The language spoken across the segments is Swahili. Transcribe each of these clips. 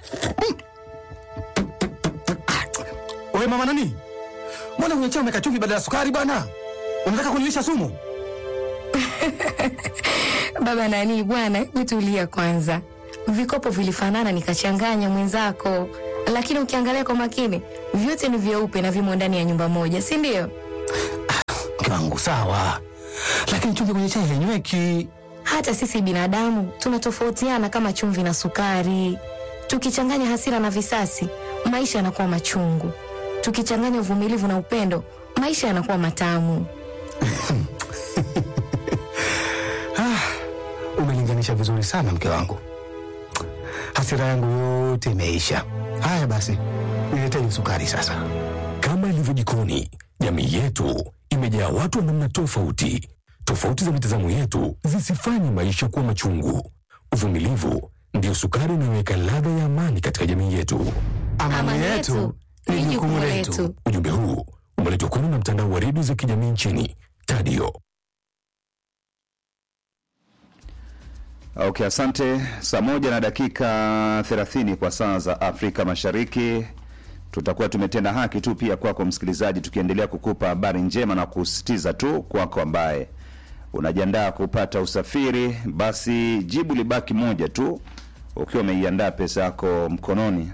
Wewe mama nani? Mbona kwenye chai umeweka chumvi badala ya sukari bwana? Unataka kunilisha sumu? Baba nani bwana, hebu tulia kwanza. Vikopo vilifanana nikachanganya mwenzako, lakini ukiangalia kwa makini vyote ni vyeupe na vimo ndani ya nyumba moja, si ndio? Mke wangu sawa, lakini chumvi kwenye chai hainyweki. Hata sisi binadamu tunatofautiana kama chumvi na sukari. Tukichanganya hasira na visasi, maisha yanakuwa machungu. Tukichanganya uvumilivu na upendo, maisha yanakuwa matamu. Umelinganisha vizuri sana mke wangu, hasira yangu yote imeisha. Haya basi, niletee sukari sasa. Kama ilivyo jikoni, jamii yetu imejaa watu wa namna tofauti. Tofauti za mitazamo yetu zisifanye maisha kuwa machungu. Uvumilivu ndiyo sukari inayoweka ladha ya amani katika jamii yetu. Amani yetu ni jukumu letu. Ujumbe huu umeletwa kwenu na mtandao wa redio za kijamii nchini Tadio. Okay, asante. Saa moja na dakika 30 kwa saa za Afrika Mashariki. Tutakuwa tumetenda haki tu pia kwako msikilizaji, tukiendelea kukupa habari njema na kusisitiza tu kwako ambaye unajiandaa kupata usafiri, basi jibu libaki moja tu, ukiwa umeiandaa pesa yako mkononi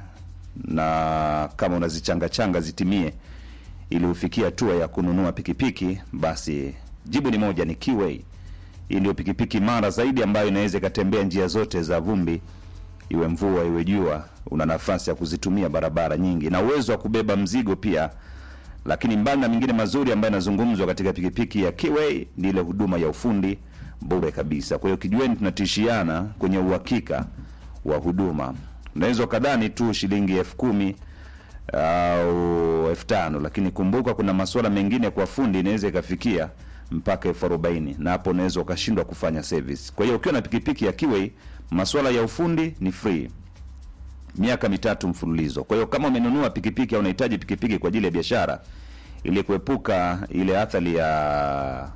na kama unazichanga changa zitimie ili ufikie hatua ya kununua pikipiki, basi jibu ni moja, ni Kiway. Hii ndio pikipiki mara zaidi ambayo inaweza ikatembea njia zote za vumbi, iwe mvua iwe jua. Una nafasi ya kuzitumia barabara nyingi na uwezo wa kubeba mzigo pia. Lakini mbali na mengine mazuri ambayo yanazungumzwa katika pikipiki ya Kiway ni ile huduma ya ufundi bure kabisa. Kwa hiyo kijueni, tunatishiana kwenye uhakika wa huduma. Unaweza ukadhani tu shilingi elfu kumi au elfu tano lakini kumbuka kuna masuala mengine kwa fundi inaweza ikafikia mpaka elfu arobaini na hapo unaweza ukashindwa kufanya service. Kwa hiyo ukiwa na pikipiki ya Kiway, masuala ya ufundi ni free miaka mitatu mfululizo. Kwa hiyo kama umenunua pikipiki au unahitaji pikipiki kwa ajili ya biashara, ili kuepuka ile athari ya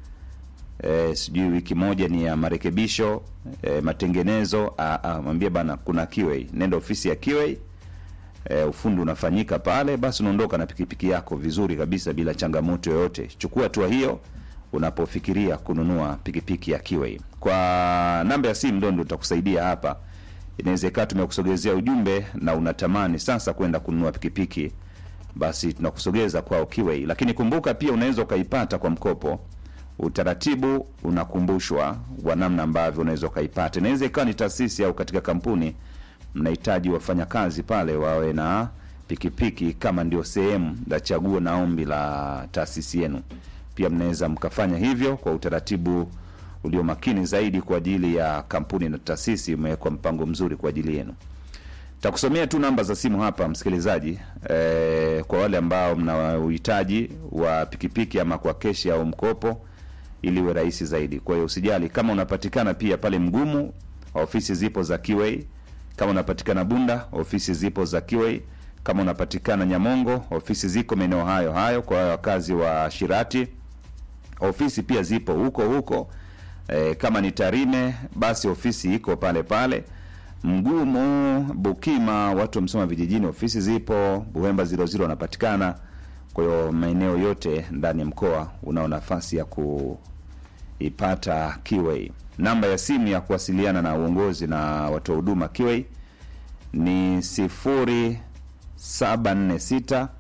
eh, sijui wiki moja ni ya marekebisho eh, matengenezo, ah, ah, mwambie bana, kuna Kiway, nenda ofisi ya Kiway e, ufundi unafanyika pale, basi unaondoka na pikipiki yako vizuri kabisa bila changamoto yoyote. Chukua hatua hiyo unapofikiria kununua pikipiki ya Kiway. Kwa namba ya simu ndio ndio tutakusaidia hapa. Inaweza ikawa tumekusogezea ujumbe na unatamani sasa kwenda kununua pikipiki, basi tunakusogeza kwao Kiway, lakini kumbuka pia unaweza ukaipata kwa mkopo. Utaratibu unakumbushwa wa namna ambavyo unaweza ukaipata. Inaweza ikawa ni taasisi au katika kampuni mnahitaji wafanyakazi pale wawe na pikipiki kama ndio sehemu la chaguo na ombi la taasisi yenu. Pia mnaweza mkafanya hivyo kwa utaratibu ulio makini zaidi kwa ajili ya kampuni na taasisi. Umewekwa mpango mzuri kwa ajili yenu. Takusomea tu namba za simu hapa msikilizaji, eh, kwa wale ambao mna uhitaji wa pikipiki ama kwa keshi au mkopo, ili iwe rahisi zaidi. Kwa hiyo usijali kama unapatikana pia pale Mgumu, ofisi zipo za Kiway kama unapatikana Bunda, ofisi zipo za Kiway. Kama unapatikana Nyamongo, ofisi ziko maeneo hayo hayo. Kwa wakazi wa Shirati, ofisi pia zipo huko huko. E, kama ni Tarime, basi ofisi iko pale pale. Mgumu, Bukima, watu wa Msoma vijijini, ofisi zipo. Buhemba 00 wanapatikana. Kwa hiyo maeneo yote ndani ya mkoa unao nafasi ya kuipata Kiway. Namba ya simu ya kuwasiliana na uongozi na watoa huduma Kiway ni sifuri saba nne sita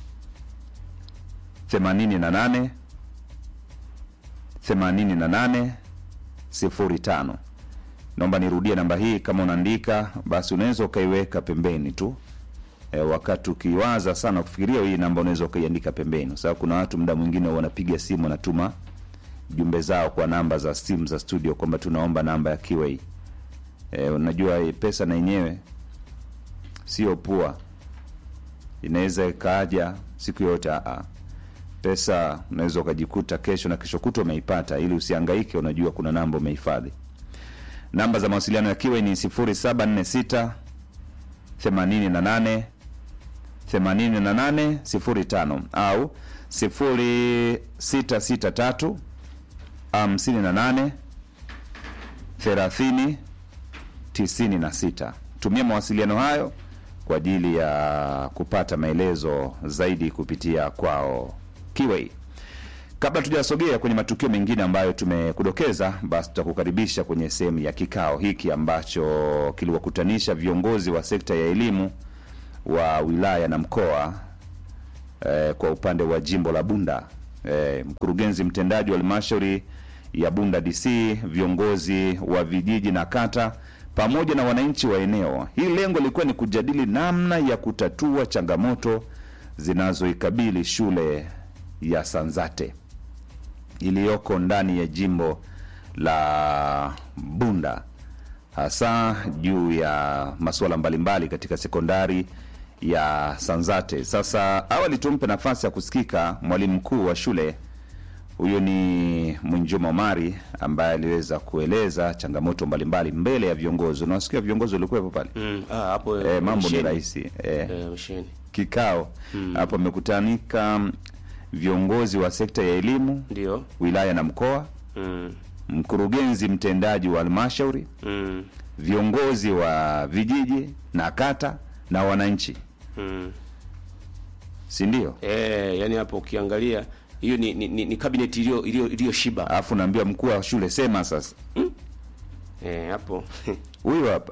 themanini na nane themanini na nane sifuri tano. Naomba nirudie namba hii, kama unaandika basi unaweza ukaiweka pembeni tu e, wakati ukiwaza sana kufikiria hii namba unaweza ukaiandika pembeni, kwa sababu kuna watu muda mwingine wanapiga simu wanatuma jumbe zao kwa namba za simu za studio kwamba tunaomba namba ya Kiway. E, unajua hii pesa na yenyewe sio pua, inaweza ikaaja siku yote. Aa, pesa unaweza ukajikuta kesho na kesho kutwa umeipata, ili usihangaike. Unajua kuna namba umehifadhi. Namba za mawasiliano ya Kiway ni 0746 88 88 05 au 0663 58 30 96. tumia mawasiliano hayo kwa ajili ya kupata maelezo zaidi kupitia kwao Kiwei. Kabla tujasogea kwenye matukio mengine ambayo tumekudokeza, basi tutakukaribisha kwenye sehemu ya kikao hiki ambacho kiliwakutanisha viongozi wa sekta ya elimu wa wilaya na mkoa eh, kwa upande wa jimbo la Bunda eh, mkurugenzi mtendaji wa halmashauri ya Bunda DC, viongozi wa vijiji na kata pamoja na wananchi wa eneo. Hii lengo lilikuwa ni kujadili namna ya kutatua changamoto zinazoikabili shule ya Sanzate iliyoko ndani ya jimbo la Bunda, hasa juu ya masuala mbalimbali katika sekondari ya Sanzate. Sasa awali tumpe nafasi ya kusikika mwalimu mkuu wa shule huyo ni Mwinjuma Omari ambaye aliweza kueleza changamoto mbalimbali mbele ya viongozi. Unawasikia viongozi walikuwepo pale Mm, ah, hapo e, mambo ni misheni. rahisi e, Eh, misheni. kikao hapo amekutanika viongozi wa sekta ya elimu Ndio. wilaya na mkoa, Mm, mkurugenzi mtendaji wa halmashauri, mm, viongozi wa vijiji na kata na wananchi, mm. si ndio? Eh, yani hapo ukiangalia hiyo ni, ni, ni, ni cabinet iliyo iliyo iliyoshiba. Alafu naambiwa mkuu wa shule sema sasa, Eh, hapo. huyu hapa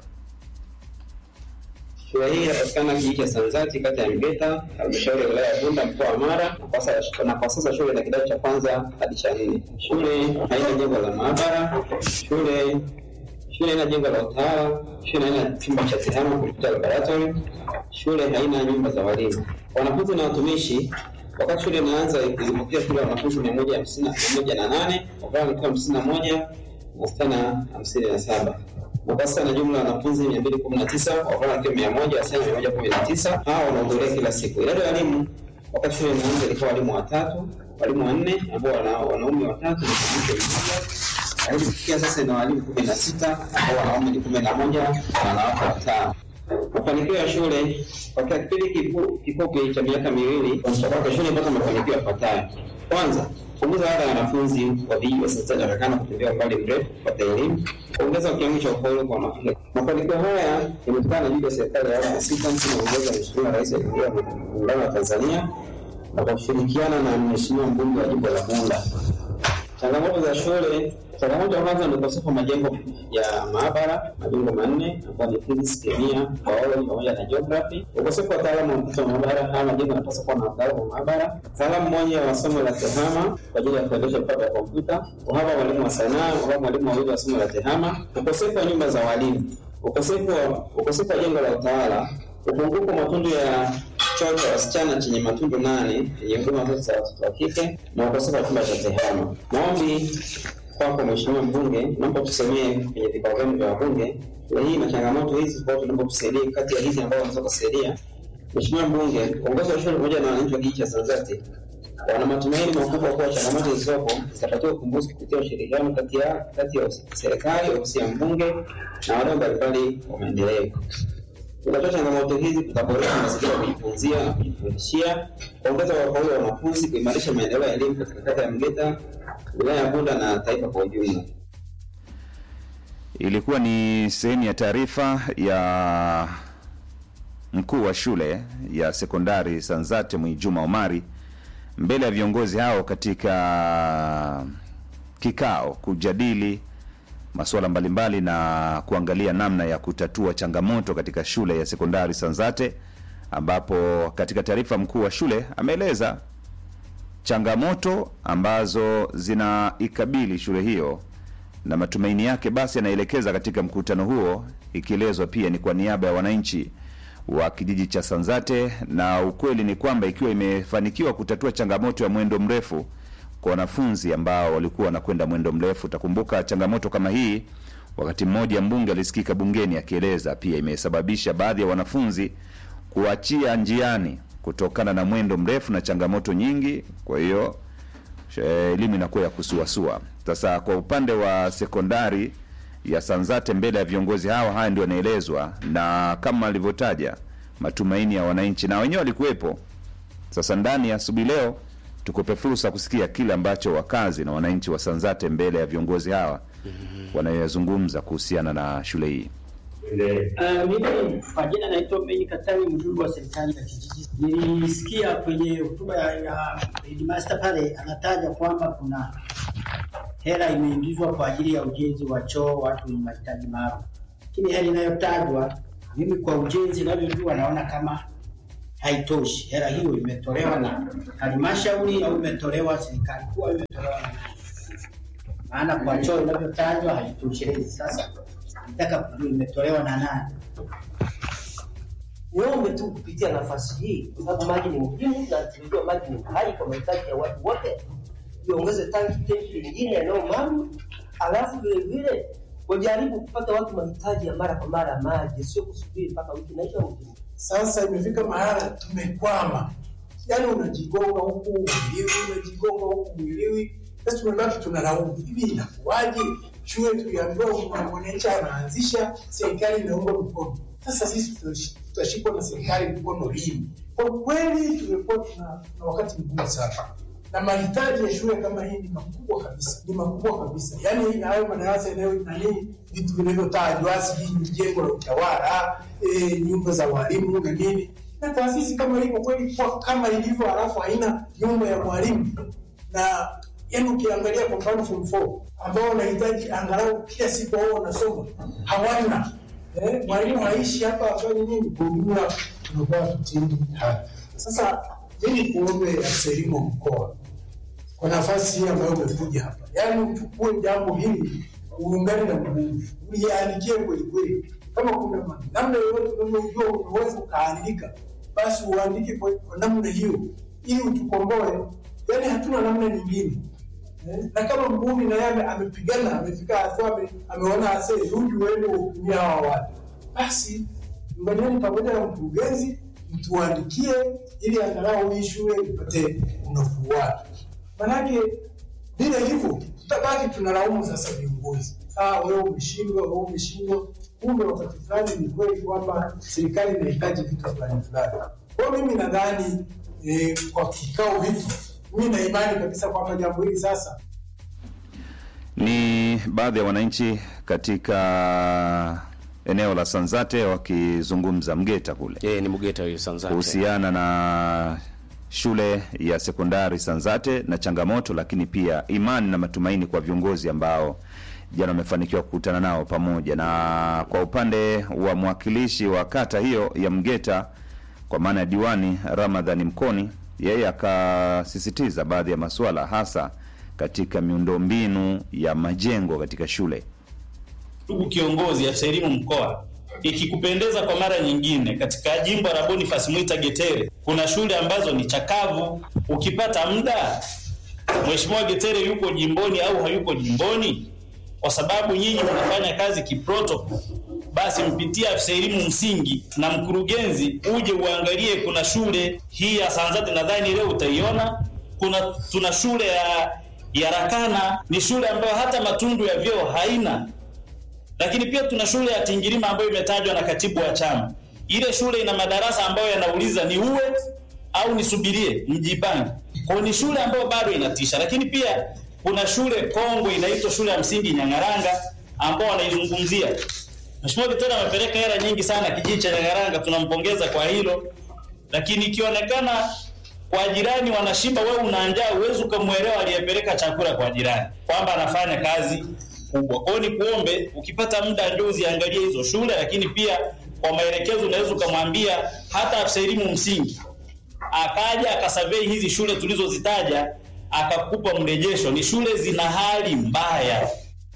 Shule hii inapatikana kijiji cha Sanzati, kata ya Mgeta, halmashauri ya wilaya ya Bunda, mkoa wa Mara, na kwa sasa- na kwa sasa shule ina kidato cha kwanza hadi cha nne. Shule haina jengo la maabara, shule shule haina jengo la utawala, shule haina chumba cha tehama kompyuta laboratory, shule haina nyumba za walimu. Wanafunzi na watumishi wakati shule inaanza ilipokea shule ya wanafunzi mia moja hamsini na moja na nane wavulana wakiwa hamsini na moja na wasichana hamsini na saba na kwa sasa na jumla ya wanafunzi mia mbili kumi na tisa wavulana wakiwa mia moja wasichana mia moja kumi na tisa hawa wanahudhuria kila siku. Idadi ya walimu wakati shule inaanza ilikuwa walimu watatu, walimu wanne ambao wana wanaume watatu na mwanamke mmoja, lakini kufikia sasa ina walimu kumi na sita ambao wanaume ni kumi na moja na wanawake watano. Mafanikio ya shule katika kipindi kifu- kifupi cha miaka miwili kuanzisha kwake, shule imepata mafanikio yafuatayo. Kwanza, kupunguza ada ya wanafunzi wa vijiji wasiotakikana kutembea umbali mrefu kupata elimu, kuongeza kiwango cha ufaulu kwa wanafunzi. Mafanikio haya yametokana na juhudi ya serikali ya awamu ya sita chini ya uongozi wa Mheshimiwa Rais wa Jamhuri ya Muungano wa Tanzania na kwa kushirikiana na Mheshimiwa mbunge wa jimbo la Bunda. Changamoto za shule. Changamoto ya kwanza ni ukosefu wa majengo ya maabara, majengo manne ambayo ni physics, kemia, biology pamoja na geography. Ukosefu wa wataalamu wa kupita maabara, haya majengo yanapaswa kuwa na wataalamu wa maabara, mtaalamu mmoja wa somo la tehama kwa ajili ya kuendesha vifaa vya kompyuta, uhaba wa mwalimu wa sanaa, uhaba wa mwalimu wawili wa somo la tehama, ukosefu wa nyumba za walimu, ukosefu wa ukosefu wa jengo la utawala, upungufu wa matundu ya choo cha wasichana chenye matundu nane yenye huduma zote za watoto wa kike na ukosefu wa chumba cha tehama. Maombi kwako Mheshimiwa Mbunge, naomba tusemee kwenye vikao vyenu vya wabunge shule hii na changamoto hizi, kwa tunaomba tusaidie kati ya hizi ambao wanaweza kusaidia. Mheshimiwa Mbunge, uongozi wa shule pamoja na wananchi wa kijiji cha Sanzati wana matumaini makubwa kuwa changamoto zilizopo zitapatiwa ufumbuzi kupitia ushirikiano kati ya kati ya serikali, ofisi ya mbunge na wadau mbalimbali wa maendeleo. Kutatua changamoto hizi kutaboresha mazingira ya kujifunzia na kujifundishia, kuongeza wafaulu wa wanafunzi, kuimarisha maendeleo ya elimu katika kata ya Mgeta, wilaya ya Bunda na taifa kwa ujumla. ilikuwa ni sehemu ya taarifa ya mkuu wa shule ya sekondari Sanzate Mwijuma Omari mbele ya viongozi hao katika kikao kujadili masuala mbalimbali na kuangalia namna ya kutatua changamoto katika shule ya sekondari Sanzate, ambapo katika taarifa mkuu wa shule ameeleza changamoto ambazo zinaikabili shule hiyo na matumaini yake basi yanaelekeza katika mkutano huo, ikielezwa pia ni kwa niaba ya wananchi wa kijiji cha Sanzate, na ukweli ni kwamba ikiwa imefanikiwa kutatua changamoto ya mwendo mrefu kwa wanafunzi ambao walikuwa wanakwenda mwendo mrefu. Utakumbuka changamoto kama hii, wakati mmoja mbunge alisikika bungeni akieleza pia imesababisha baadhi ya wanafunzi kuachia njiani kutokana na mwendo mrefu na changamoto nyingi. Kwa hiyo eh, elimu inakuwa ya kusuasua. Sasa kwa upande wa sekondari ya Sanzate, mbele ya viongozi hawa, haya ndio yanaelezwa, na kama alivyotaja matumaini ya wananchi, na wenyewe walikuwepo. Sasa ndani ya asubuhi leo tukupe fursa kusikia kile ambacho wakazi na wananchi wa Sanzate mbele ya viongozi hawa wanayoyazungumza kuhusiana na shule hii. Uh, mimi kwa jina naitwa Meni Katani, mjumbe wa serikali ya kijiji. Nilisikia kwenye hotuba ya, ya headmaster pale anataja kwamba kuna hela imeingizwa kwa ajili ya ujenzi wa choo watu wenye mahitaji maalum, lakini hela inayotajwa mimi kwa ujenzi inavyojua naona kama haitoshi. Hela hiyo imetolewa na halmashauri au imetolewa serikali kuu au imetolewa na nani? Maana kwa choo inavyotajwa haitoshelezi. Sasa nataka kujua imetolewa na nani? niombe tu kupitia nafasi hii, kwa sababu maji ni muhimu na tunajua maji ni uhai kwa mahitaji ya watu wote. Iongeze tanki tenki lingine eneo maalum, alafu vile vile wajaribu kupata watu mahitaji ya mara kwa mara ya maji, sio kusubiri mpaka wiki inaisha wiki. Sasa imefika mahala tumekwama, yaani unajigonga huku mwiliwi, unajigonga huku mwiliwi. Sasa tumebaki tunalaumu, hivi inakuwaje? Shule tuliambiwa mwananchi anaanzisha, serikali inaunga mkono. Sasa sisi tutashi- tutashikwa na serikali mkono lini? Kwa kweli tumekuwa tuna, tuna wakati mgumu sana, na mahitaji ya shule kama hii ni makubwa kabisa, ni makubwa kabisa. Yaani hayo madarasa yanayo nani, vitu vinavyotajwa, sijui ni jengo la utawala, e, nyumba za walimu na nini, na taasisi kama hii kwa kweli kwa kama ilivyo, halafu haina nyumba ya mwalimu na yani ukiangalia kwa mfano form 4 ambao wanahitaji angalau kila siku wao wanasoma hawana eh, mwalimu haishi hapa afanye nini kwa ujumla tunakuwa tutindi haki sasa mimi kuombe afisa elimu wa mkoa kwa nafasi hii ambayo umekuja hapa yaani uchukue jambo hili uungane na mguu uliandikie kweli kweli kama kuna ma- namna yoyote unavyojua unaweza ukaandika basi uandike kwa kwa namna hiyo ili utukomboe yaani hatuna namna nyingine Eh, na kama mbuni na yeye amepigana amefika hatua ame- ameona ase rudi uende uhudumia hawa watu basi ngojeni pamoja na mkurugenzi mtuandikie ili angalau hii shule ipate unafuu wake manake bila hivyo tutabaki tunalaumu sasa viongozi ah wewe umeshindwa wewe umeshindwa kumbe wakati fulani ni kweli kwamba serikali inahitaji vitu fulani fulani kwa hiyo mimi nadhani eh, kwa kikao hiki mimi na imani kabisa kwamba jambo hili sasa Ni baadhi ya wananchi katika eneo la Sanzate wakizungumza Mgeta kule Eh, ni Mgeta hiyo Sanzate. kuhusiana na shule ya sekondari Sanzate na changamoto, lakini pia imani na matumaini kwa viongozi ambao jana wamefanikiwa kukutana nao pamoja. Na kwa upande wa mwakilishi wa kata hiyo ya Mgeta, kwa maana ya diwani Ramadhani Mkoni, yeye akasisitiza baadhi ya masuala hasa katika miundombinu ya majengo katika shule. Ndugu kiongozi, afisa elimu mkoa, ikikupendeza kwa mara nyingine, katika jimbo la Boniface Mwita Getere kuna shule ambazo ni chakavu. Ukipata muda, Mheshimiwa Getere yuko jimboni au hayuko jimboni, kwa sababu nyinyi mnafanya kazi kiprotocol, basi mpitie afisa elimu msingi na mkurugenzi, uje uangalie. Kuna shule hii ya Sanzate, nadhani leo utaiona. Kuna tuna shule ya ya Rakana, ni shule ambayo hata matundu ya vyoo haina lakini pia tuna shule ya Tingirima ambayo imetajwa na katibu wa chama. Ile shule ina madarasa ambayo yanauliza ni uwe au nisubirie, mjipange. Kwa hiyo ni shule ambayo bado inatisha, lakini pia kuna shule kongwe inaitwa shule ya msingi Nyangaranga ambao wanaizungumzia. Mheshimiwa Kitera amepeleka hela nyingi sana kijiji cha Nyangaranga, tunampongeza kwa hilo, lakini ikionekana kwa jirani wanashiba, wewe una njaa, huwezi ukamwelewa aliyepeleka chakula kwa jirani kwamba anafanya kazi kubwa. Kwa hiyo ni kuombe, ukipata muda njoo uziangalie hizo shule, lakini pia kwa maelekezo unaweza ukamwambia hata afisa elimu msingi akaja akasurvey hizi shule tulizozitaja akakupa mrejesho. Ni shule zina hali mbaya.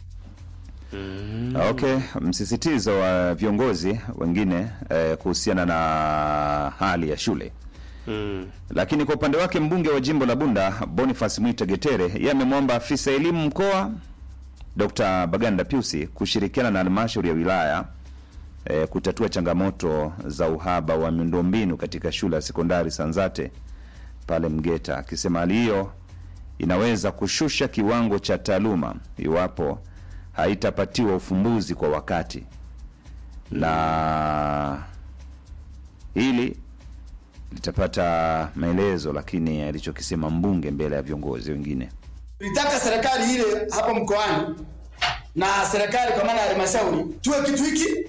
Okay, msisitizo wa viongozi wengine eh, kuhusiana na hali ya shule Mm. lakini kwa upande wake mbunge wa jimbo la Bunda Boniface Mwita Getere yeye amemwomba afisa elimu mkoa Dr. Baganda Piusi kushirikiana na halmashauri ya wilaya e, kutatua changamoto za uhaba wa miundombinu katika shule ya sekondari Sanzate pale Mgeta, akisema hali hiyo inaweza kushusha kiwango cha taaluma iwapo haitapatiwa ufumbuzi kwa wakati, na hili litapata maelezo, lakini alichokisema mbunge mbele ya viongozi wengine Tulitaka serikali ile hapa mkoani na serikali kwa maana ya halmashauri tuwe kitu hiki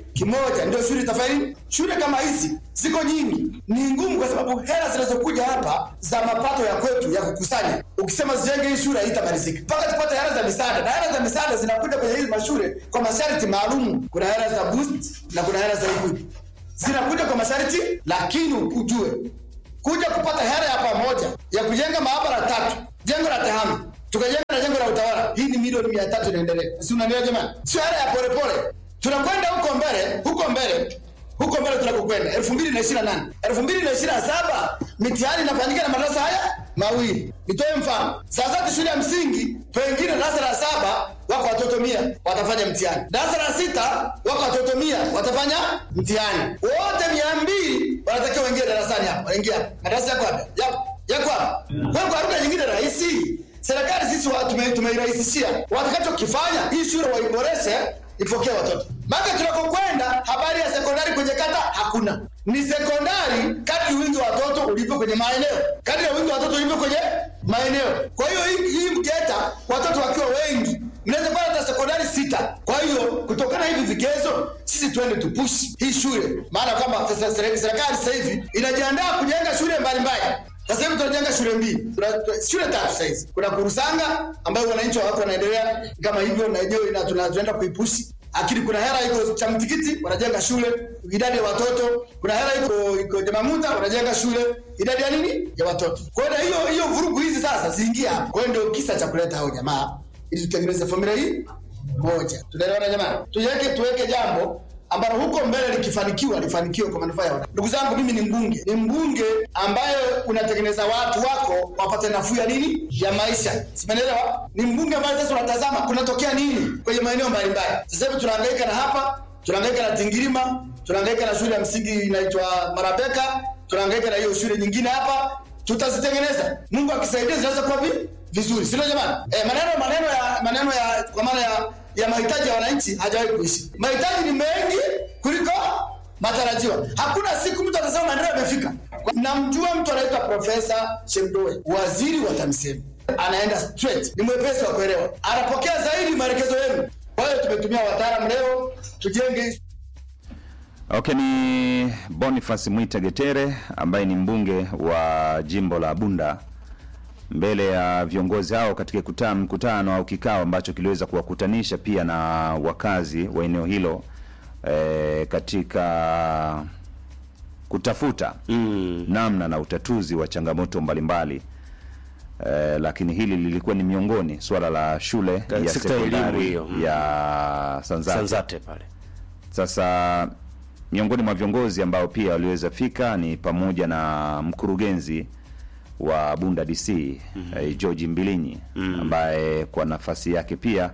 kimoja, ndio shule itafanya nini? Shule kama hizi ziko nyingi, ni ngumu, kwa sababu hela zinazokuja hapa za mapato ya kwetu ya kukusanya, ukisema zijenge hii shule haitamalizika mpaka tupate hela za misaada, na hela za misaada zinakuja kwenye hizi mashule kwa masharti maalum. Kuna hela za boost na kuna hela za equity zinakuja kwa masharti, lakini ujue kuja kupata hela ya pamoja ya kujenga maabara tatu, jengo la tehama tukajenga na jengo la utawala, hii ni milioni mia tatu inaendelea, si unanielewa jamani? Sio hela ya polepole, tunakwenda huko mbele, huko mbele huko mbele tunakokwenda elfu mbili na ishirini na nane elfu mbili na ishirini na saba mitihani inafanyika na madarasa haya mawili. Nitoe mfano, saa zote shule ya msingi pengine darasa la saba wako watoto mia watafanya mtihani, darasa la sita wako watoto mia watafanya mtihani, wote mia mbili wanatakiwa waingie darasani hapa, waingia hapa. Madarasa yako hapa, yapo yako hapa. Kwa hiyo kwa lugha nyingine rahisi, serikali sisi wa- tume- tumeirahisishia, watakachokifanya hii shule waiboreshe ipokee watoto maka tunakokwenda habari ya sekondari kwenye kata hakuna ni sekondari kadri wingi wa watoto ulivyo kwenye maeneo kadri ya wingi wa watoto ulivyo kwenye maeneo kwa hiyo hii, hii mketa watoto wakiwa wengi mnaweza kuwa hata sekondari sita kwa hiyo kutokana na hivi vigezo sisi tuende tupushi hii shule maana kwamba sasa serikali serikali sasa hivi inajiandaa kujenga shule mbalimbali sasa hivi tunajenga shule mbili, Tuna- tuna- shule tatu sasa hizi. Kuna Kurusanga ambayo wananchi wa watu wanaendelea kama hivyo, na yenyewe ina- tuna- tunaenda kuipushi lakini kuna hela iko cha mtikiti wanajenga shule idadi ya watoto. Kuna hela iko iko Jamamuta wanajenga shule idadi ya nini ya watoto. Kwa hiyo na hiyo hiyo vurugu hizi sasa ziingie hapa. Kwa hiyo ndio kisa cha kuleta hao jamaa ili tutengeneze familia hii moja. Tunaelewana jamani? Tuweke tuweke jambo ambalo huko mbele likifanikiwa lifanikiwe kwa manufaa ya wana. Ndugu zangu, mimi ni mbunge, ni mbunge ambaye unatengeneza watu wako wapate nafuu ya nini ya maisha, simenelewa? Ni mbunge ambaye sasa unatazama kunatokea nini kwenye maeneo mbalimbali. Sasa hivi tunahangaika na hapa, tunahangaika na Tingirima, tunahangaika na shule ya msingi inaitwa Marabeka, tunahangaika na hiyo shule nyingine hapa, tutazitengeneza. Mungu akisaidia zinaweza kuwa vi- vizuri, sio jamani? Eh, maneno maneno ya maneno ya kwa maana ya ya mahitaji ya wananchi hajawahi kuishi. Mahitaji ni mengi kuliko matarajiwa. Hakuna siku mtu atasema maendeleo yamefika. Namjua mtu anaitwa Profesa Shemdoe, waziri wa TAMISEMI, anaenda straight, ni mwepesi wa kuelewa, anapokea zaidi maelekezo yenu. Kwa hiyo tumetumia wataalamu leo tujenge Okay, ni Boniface Mwita Getere ambaye ni mbunge wa jimbo la Bunda mbele ya viongozi hao katika kuta- mkutano au kikao ambacho kiliweza kuwakutanisha pia na wakazi wa eneo hilo e, katika kutafuta namna na utatuzi wa changamoto mbalimbali e, lakini hili lilikuwa ni miongoni swala la shule Ka- ya sekta ya elimu sekondari hiyo, mm. ya Sanzate. Sanzate pale. Sasa miongoni mwa viongozi ambao pia waliweza fika ni pamoja na mkurugenzi wa Bunda DC eh, George Mbilinyi ambaye kwa nafasi yake pia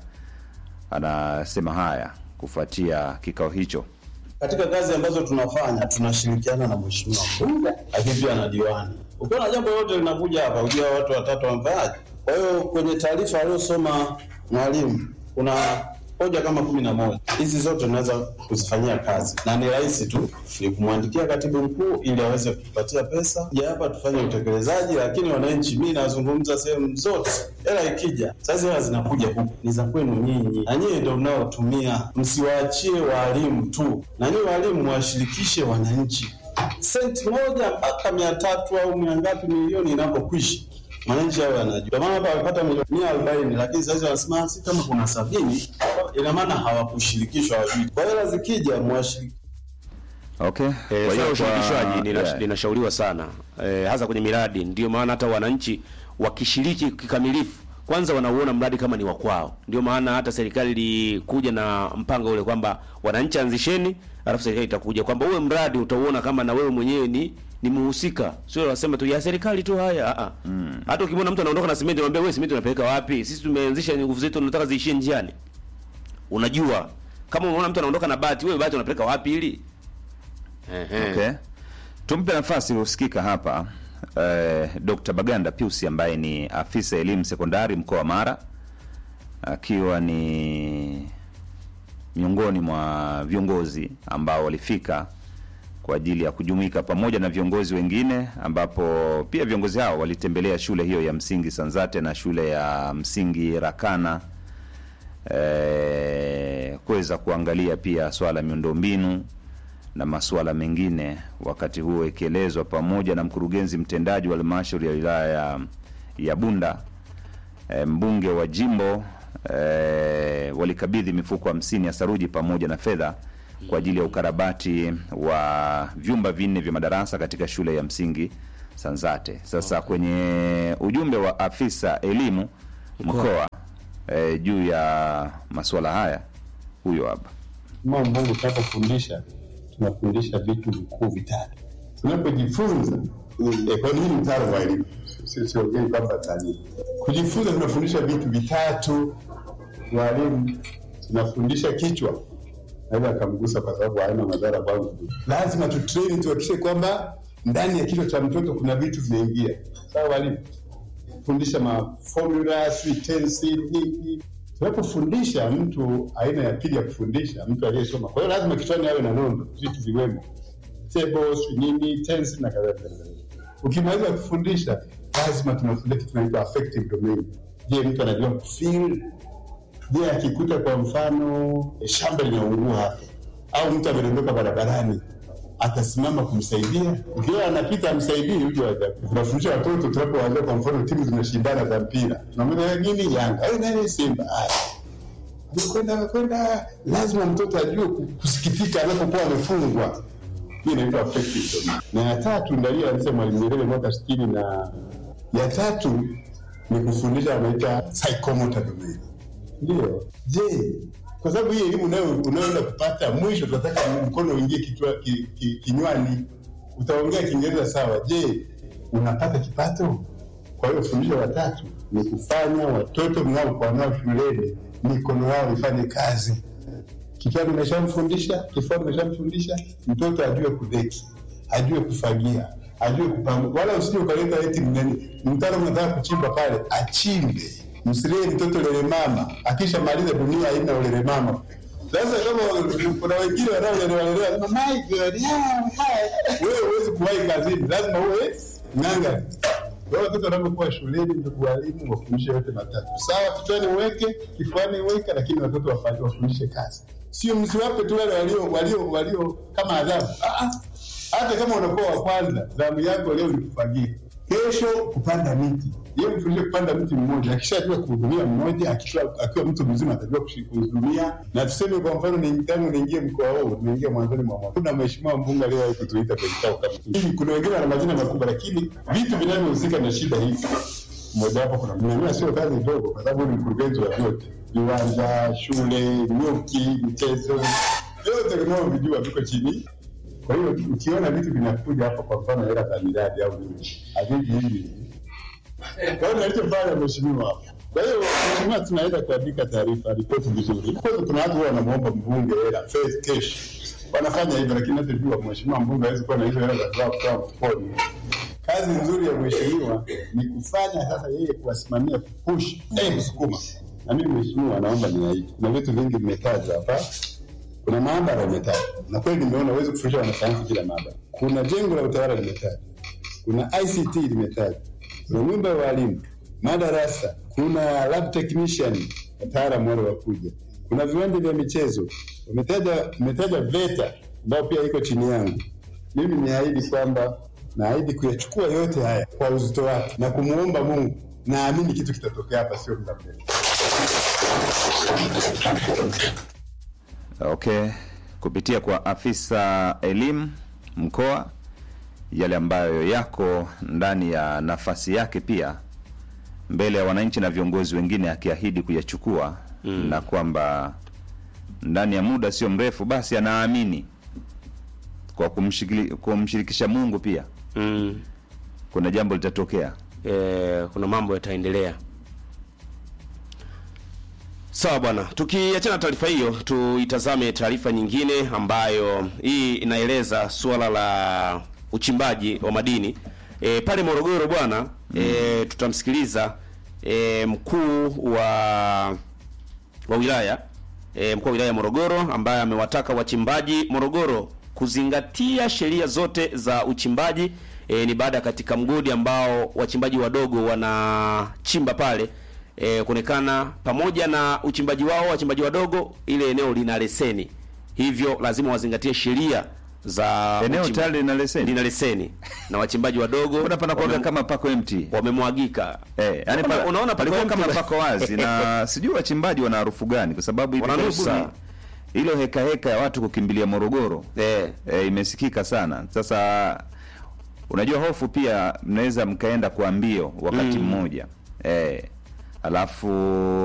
anasema haya kufuatia kikao hicho. Katika kazi ambazo tunafanya tunashirikiana na mheshimiwa mbunge, lakini pia na diwani. Ukiona jambo lolote linakuja hapa, ujua watu watatu wamefanyaje. Kwa hiyo kwenye taarifa aliyosoma mwalimu kuna hoja kama kumi na moja. Hizi zote tunaweza kuzifanyia kazi na ni rahisi tu, ni kumwandikia katibu mkuu ili aweze kutupatia pesa ja hapa tufanye utekelezaji. Lakini wananchi, mi nazungumza sehemu zote, hela ikija sasa, hela zinakuja huku ni za kwenu nyinyi, na nyinyi ndio mnaotumia. Msiwaachie waalimu tu, na nyinyi waalimu mwashirikishe wananchi. Senti moja mpaka mia tatu au mia ngapi milioni inapokwisha mwananchi hao anajua. Ndio maana hapa wamepata milioni mia arobaini lakini sasa wanasema si kama kuna sabini, ina maana hawakushirikishwa wajui. Kwa hela zikija mwashiriki Okay. Eh, Kwa swala hiyo la kwa- ushirikishwaji lina- yeah. linashauriwa sana eh, hasa kwenye miradi. Ndio maana hata wananchi wakishiriki kikamilifu, kwanza wanauona mradi kama ni wa kwao. Ndio maana hata serikali ilikuja na mpango ule kwamba wananchi anzisheni, alafu serikali itakuja kwamba uwe mradi utauona kama na wewe mwenyewe ni ni muhusika, sio wasema tu ya serikali tu haya. a Hata ukimwona mtu anaondoka na simenti, unamwambia wewe, simenti unapeleka wapi? Sisi tumeanzisha nguvu zetu, tunataka ziishie njiani. Unajua, kama unaona mtu anaondoka na bati, wewe bati unapeleka wapi ili Ehe. Okay. Tumpe nafasi husikika hapa eh, Dr. Baganda Piusi ambaye ni afisa elimu sekondari mkoa wa Mara akiwa ni miongoni mwa viongozi ambao walifika kwa ajili ya kujumuika pamoja na viongozi wengine, ambapo pia viongozi hao walitembelea shule hiyo ya msingi Sanzate na shule ya msingi Rakana eh, eh, kuweza kuangalia pia swala la miundombinu na masuala mengine, wakati huo ikielezwa pamoja na mkurugenzi mtendaji wa halmashauri ya wilaya ya, ya Bunda e, mbunge wa jimbo e, walikabidhi mifuko hamsini ya saruji pamoja na fedha kwa ajili ya ukarabati wa vyumba vinne vya madarasa katika shule ya msingi Sanzate. Sasa kwenye ujumbe wa afisa elimu mkoa e, juu ya masuala haya, huyo hapa Mama Mungu, tunapofundisha tunafundisha vitu vikuu vitatu. Tunapojifunza eh, kwa nini mtaalamu wa elimu, Si- siongei kwamba tani. Kujifunza tunafundisha vitu vitatu. Walimu tunafundisha kichwa, naweza akamgusa kwa sababu haina madhara kwangu. Lazima tutrain, tuhakikishe kwamba ndani ya kichwa cha mtoto kuna vitu vinaingia. Sawa walimu, fundisha mafomula, sijui tensi, nini tunapofundisha mtu aina ya pili ya kufundisha mtu aliyesoma. Kwa hiyo lazima kichwani awe na nondo, vitu viwemo, tables, nini, tense na kadhalika. na kadhalika. Ukimaliza kufundisha, lazima tunafundisha kitu kinaitwa affective domain. Je, mtu anajua kufeel? Je, akikuta kwa mfano eh, shamba linaungua hapa au mtu amedondoka barabarani atasimama kumsaidia? Ukiwa anapita amsaidii, hujo hajakufa. Tunafundisha watoto tunapowaambia, kwa mfano timu zinashindana za mpira, tunamwambia nini, Yanga au nani, Simba. Haya, amekwenda amekwenda, lazima mtoto ajue ku- kusikitika anapokuwa amefungwa. Hii inaitwa affective domain. Na ya tatu ndio hiyo alisema Mwalimu Nyerere mwaka sitini na ya tatu ni kufundisha anaita psychomotor domain. Ndio. Je, kwa sababu hii elimu unayo unayoenda kupata mwisho tunataka mkono uingie kichwa ki, ki, kinywani. Utaongea Kiingereza sawa. Je, unapata kipato? Kwa hiyo fundisho la tatu ni kufanya watoto mnaokuwa nao shuleni mikono yao ifanye kazi. Kichwani umeshamfundisha, kifuani umeshamfundisha, mtoto ajue kudeki, ajue kufagia, ajue kupanga, wala usije ukaleta eti mnani mtaro mnataka kuchimba pale, achimbe. Msilie mtoto lele mama, akishamaliza dunia haina ulele mama. Sasa kama kuna wengine wanaolelewa lelewa, sema my god, yeah, hi." wewe huwezi kuwahi kazini, lazima uwe ng'anga. Kwa hiyo watoto wanapokuwa shuleni, ndugu walimu, wafundishe yote matatu. Sawa, kichwani uweke, kifuani uweke, lakini watoto wafanye wafundishe kazi. Sio msiwape tu wale walio walio walio kama adhabu. Ah, ah. Hata kama unakuwa wa kwanza, zamu yako leo ni kufagia, kesho kupanda miti. Yeye mfundishe kupanda mti mmoja, akishajua kuhudumia mmoja, akiwa akiwa mtu mzima atajua kushi- kuhudumia. Na tuseme kwa mfano, ni tangu niingie mkoa huu, nimeingia mwanzoni mwa mwaka, kuna mheshimiwa mbunge aliyewahi kutuita kwenye kikao kama hiki. Kuna wengine wana majina makubwa, lakini vitu vinavyohusika na shida hii mmoja wapo kuna mnaona sio kazi ndogo, kwa sababu ni mkurugenzi wa vyote, viwanja, shule, nyuki, michezo, vyote vinavyovijua viko chini. Kwa hiyo ukiona vitu vinakuja hapa, kwa mfano hela za miradi au nini, haviji hivi. Kwa hiyo nalichofanya mheshimiwa hapa kwa hiyo mheshimiwa, tunaweza kuandika taarifa ripoti vizuri. Kwanza kuna watu huwa wanamwomba mbunge hela face cash, wanafanya hivyo, lakini nachojua mheshimiwa mbunge hawezi kuwa na hizo hela za kutoa kutoa mfukoni. Kazi nzuri ya mheshimiwa ni kufanya sasa yeye kuwasimamia kupush, eh, kusukuma. Na mimi mheshimiwa, naomba niahidi, kuna vitu vingi vimetajwa hapa. Kuna maabara imetajwa, na kweli nimeona huwezi kufundisha wanasayansi kila maabara. Kuna jengo la utawala limetajwa, kuna ICT limetajwa, kuna nyumba ya walimu, madarasa, kuna lab technician, wataalamu wale wakuja, kuna viwanja vya michezo, umetaja umetaja VETA ambayo pia iko chini yangu. Mimi niahidi kwamba naahidi kuyachukua yote haya kwa uzito wake na kumwomba Mungu, naamini kitu kitatokea hapa, sio muda mrefu. Okay, kupitia kwa afisa elimu mkoa, yale ambayo yako ndani ya nafasi yake, pia mbele ya wananchi na viongozi wengine, akiahidi kuyachukua mm. na kwamba ndani ya muda sio mrefu, basi anaamini kwa kumshikili- kumshirikisha Mungu pia mm. kuna jambo litatokea. e, kuna mambo yataendelea. Sawa bwana, tukiachana na taarifa hiyo, tuitazame taarifa nyingine ambayo hii inaeleza suala la uchimbaji wa madini e, pale Morogoro bwana e, tutamsikiliza e, mkuu wa wa wilaya e, mkuu wa wilaya ya Morogoro ambaye amewataka wachimbaji Morogoro kuzingatia sheria zote za uchimbaji. E, ni baada ya katika mgodi ambao wachimbaji wadogo wanachimba pale e, kuonekana pamoja na uchimbaji wao wachimbaji wadogo, ile eneo lina leseni, hivyo lazima wazingatie sheria za Eneo uchimba- tayari lina leseni? lina leseni na wachimbaji wadogo Mbona panakuwaga kama pako empty? wamemwagika Eh, yani Unaona- pa, unaona pako palikuwa kama empty. pako wazi na sijui wachimbaji wana harufu gani kwa sababu hivi Wananusa. karibuni hilo heka heka ya watu kukimbilia Morogoro eh. Eh, imesikika sana. Sasa unajua hofu pia mnaweza mkaenda kwa mbio wakati Mm. mmoja eh, alafu